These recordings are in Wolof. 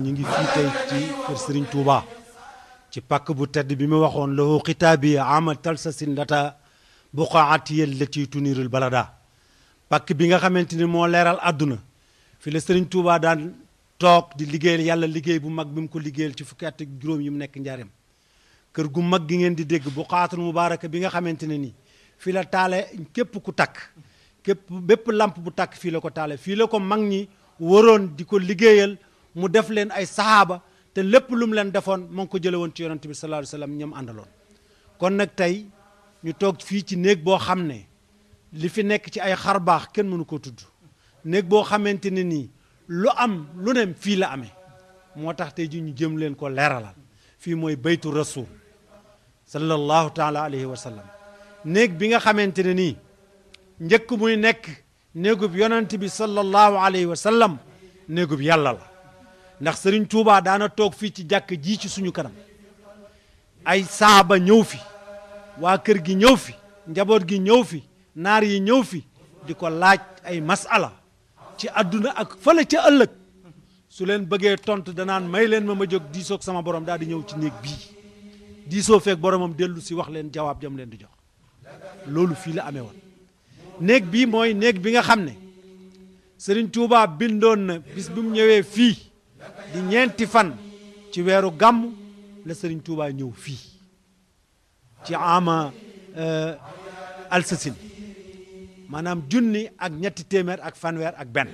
ñu ngi fii tey ci kër Serigne Touba ci pàkk bu tedd bi mu waxoon lahu xitaabi ama talsasin lata buqaati allati tunirul balada pàkk bi nga xamante ni moo leeral àdduna fi la Serigne Touba daan toog di liggéeyal yàlla liggéey bu mag bi mu ko liggéeyal ci fukki at ak juróom yi mu nekk njaareem kër gu mag gi ngeen di dégg buqaatul mubaaraka bi nga xamante ne nii fi la taale képp ku takk képp bépp lamp bu takk fii la ko taale fii la ko mag ñi waroon di ko liggéeyal mu def leen ay sahaaba te lépp lu mu leen defoon moo ngi ko jële woon ci yonante bi sallallahu alayhi wasallam ñoom àndaloon kon nag tey ñu toog fii ci néeg boo xam ne li fi nekk ci ay xar baax kenn mënu ko tudd néeg boo xamante ne nii lu am lu ne fii la amee moo tax tey ji ñu jëm leen ko leeralal fii mooy baytu rasul sallallahu taala alayhi wa sallam néeg bi nga xamante ne nii njëkk muy nekk néegub yonent bi sallallahu alayhi wa sallam néegub yàlla la ndax Serigne Touba daana toog fii ci jàkk ji ci suñu kanam ay saaba ñëw fi waa kër gi ñëw fi njaboot gi ñëw fi naar yi ñëw fi di ko laaj ay masala ci àdduna ak fële ca ëllëg su leen bëggee tontu danaan may leen ma ma jóg diisoog sama borom daal di ñëw ci néeg bii diisoo feeg boromam dellu si wax leen jawaab jam leen di jox loolu fii la amee woon néeg bii mooy néeg bi nga xam ne Serigne Touba bindoon na bis bi mu ñëwee fii di ñeenti fan ci weeru gàmm la Serigne Touba ñëw fii ci ama alsasin maanaam junni ak ñetti téeméer ak fanweer ak benn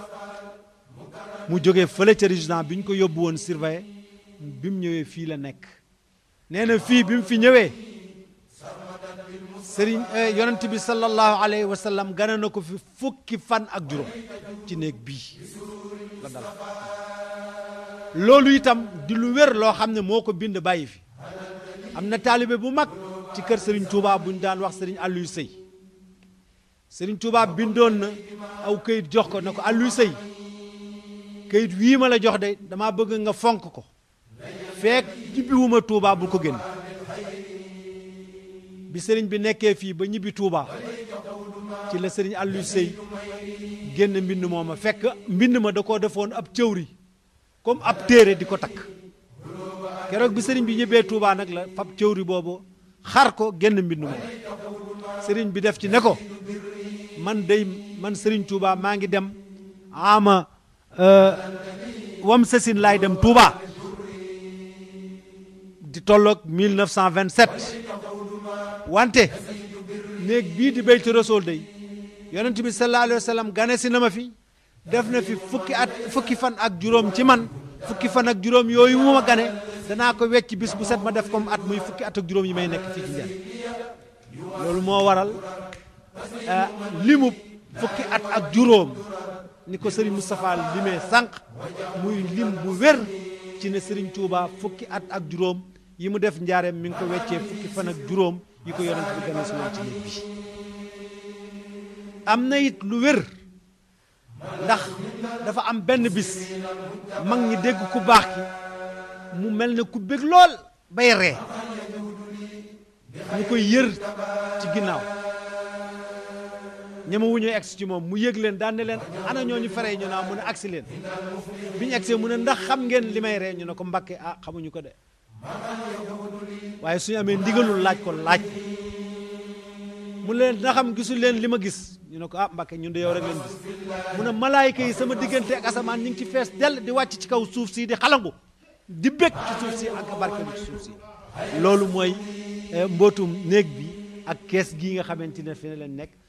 mu jógee fële ca résident bi ñu ko yóbbu woon surveillé bi mu ñëwee fii la nekk nee na fii bi mu fi ñëwee sëriñ yonent bi sallallahu alayhi wa sallam gane na ko fi fukki fan ak juróom ci néeg bii la dal loolu itam di lu wér loo xam ne moo ko bind bàyyi fi am na taalibe bu mag ci kër sëriñ Touba bu ñu daan wax sëriñ Aliou Sey sëriñ Touba bindoon na aw këyit jox ko ne ko Aliou Sey këyit wii ma la jox de damaa bëgg nga fonk ko feek ñibbiwuma Touba bul ko génn bi sëriñ bi nekkee fii ba ñibbi Touba ci la sëriñ Aliou Sey génn mbind mooma fekk mbind ma da koo defoon ab cëwri comme ab téere di ko takk keroog bi sëriñ bi ñibbee Touba nag la fab cëwri boobu xar ko génn mbind moom sëriñ bi def ci ne ko man day man sëriñ Touba maa ngi dem ama wam sasin laay dem Touba di tolloog 1927 wante néeg bii di Baytu Rasul day yonent bi sallallahu alayhi wa sallam gane si na ma fi def na fi fukki at fukki fan ak juróom ci man fukki fan ak juróom yooyu mu ma gane danaa ko wecc bis bu set ma def comme at muy fukki at ak juróom yi may nekk fii ci njël loolu moo waral limub fukki at ak juróom ni ko Serigne Moustapha limee sànq muy lim bu wér ci ne Serigne Touba fukki at ak juróom yi mu def njaareem mi ngi ko weccee fukki fan ak juróom yi ko yonent bi gane si woon ci néeg bi am na it lu wér ndax dafa am benn bis mag ñi dégg ku baax ki mu mel ne ku bég lool bay ree ñu koy yër ci ginnaaw ñama wu ñuy egsi ci moom mu yëg leen daan ne leen ana ñooñu fere ñu naa mu ne agsi leen bi ñu egsee mu ne ndax xam ngeen li may ree ñu ne ko mbakke ah xamuñu ko de waaye suñu amee ndigalul laaj ko laaj mu leen na xam gisul leen li ma gis ñu ne ko ah mbakke ñun de yow rek leen gis mu ne malaayika yi sama diggante ak asamaan ñu ngi ci fees dell di wàcc ci kaw suuf si di xalangu di bég ci suuf si ak barkeelu ci suuf si loolu mooy mbootum néeg bi ak kees gii nga xamante ne fi ne leen nekk